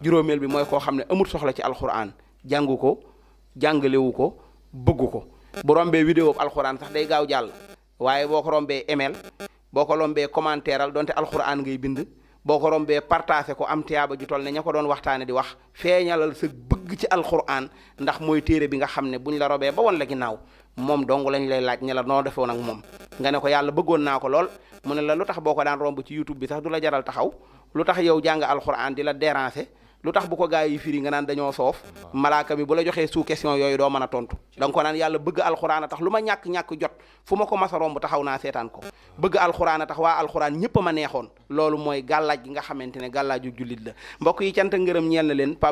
juróomeel bi mooy koo xam ne amul soxla ci alxuraan jàngu ko jàngalewu ko bëggu ko bu rombee vidéo bu alxuraan sax day gaaw jàll waaye boo ko rombee email boo ko rombee commentaire al donte alxuraan ngay bind boo ko rombee partagé ko am tiyaaba ju toll ne ña ko doon waxtaane di wax feeñalal sa bëgg ci alxuraan ndax mooy téere bi nga xam ne buñ la robee ba woon la ginnaaw moom dong lañ lay laaj ne la noo defoon ak moom nga ne ko yàlla bëggoon naa ko lool mu ne la lu tax boo ko daan romb ci youtube bi sax du la jaral taxaw lu tax yow jàng alxuraan di la déranger lu tax bu ko gaa yi firi nga naan dañoo soof malaaka mi bu la joxee sous question yooyu doo mën a tontu da nga ko naan yàlla bëgg alxuraan a tax lu ma ñàkk-ñàkk jot fu ma ko mas a romb taxaw naa seetaan ko bëgg alxuraan a tax waa alxuraan ñëpp a ma neexoon loolu mooy gàllaaj gi nga xamante ne gàllaaju jullit la mbokk yi cant ngërëm ñeel na leen